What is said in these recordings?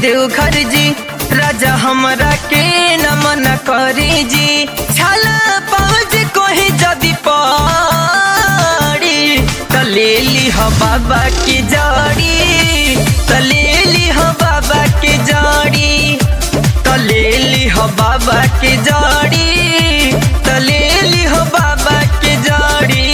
देवघर जी राजा हमरा के नमन करी जी छाला पहुँच कोही जदि पड़ी त ले ली हो बाबा की जड़ी त ले ली हो बाबा की जड़ी त ले ली हो बाबा की जड़ी त ले ली हो बाबा की जड़ी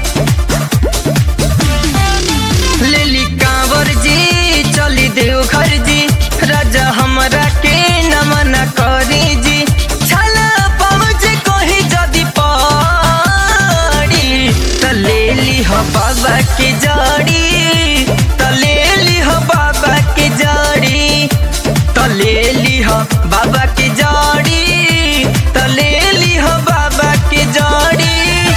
लेली कांवर जी चली देवघर जी राजा हमरा के नमन करी जी छला पहुँच कोही जदि पड़ी त ले ली हो बाबा के जड़ी त ले ली हो बाबा के जड़ी त ले ली हो बाबा के जड़ी त ले ली हो बाबा के जड़ी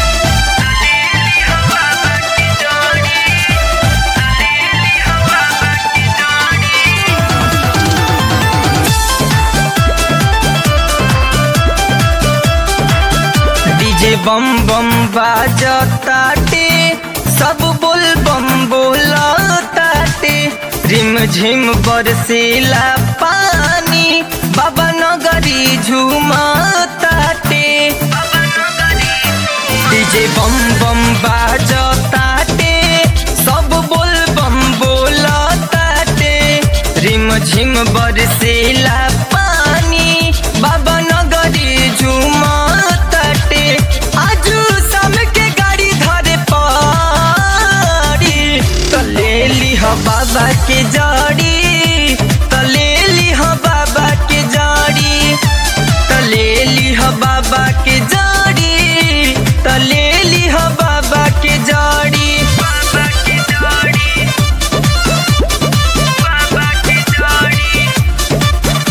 डीजे बम बम बाजताटे सब बोल बम बोलताटे रिम झिम बरसीला पानी बाबा नगरी झूमताटे डीजे बम बम बाजताटे सब बोल बम बोलताटे रिम झिम बरसीला पानी बाबा नगरी झूमताटे आजू शाम के गाड़ी धरे पड़ी त ले ली हो बाबा के जड़ी त ले ली हो बाबा के जड़ी त ले ली हो बाबा के जड़ी त ले ली हो बाबा के जड़ी बाबा के जड़ी बाबा के जड़ी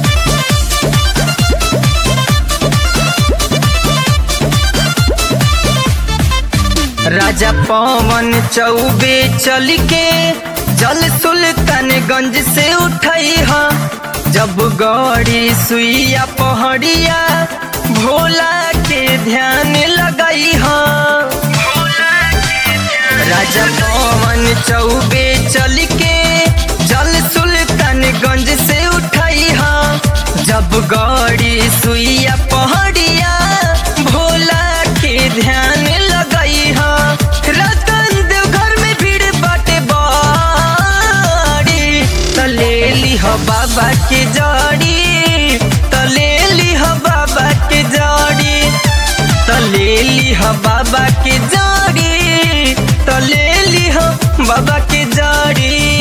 राजा पवन चौबे चल के जल सुल्तानगंज से उठई ह जब गौरी सुइया पहड़िया भोला के ध्यान लगई ह राजा पवन चौबे चल के जल सुल्तानगंज से उठई ह जब गौरी सुइया पहड़िया भोला के ध्यान लगई ह रतन देव घर में भीड़ बाटे बड़ी त ले ली हो बाबा के जड़ी त ले ली हो बाबा के जड़ी त ले ली हो बाबा के जड़ी त ले ली हो बाबा के जड़ी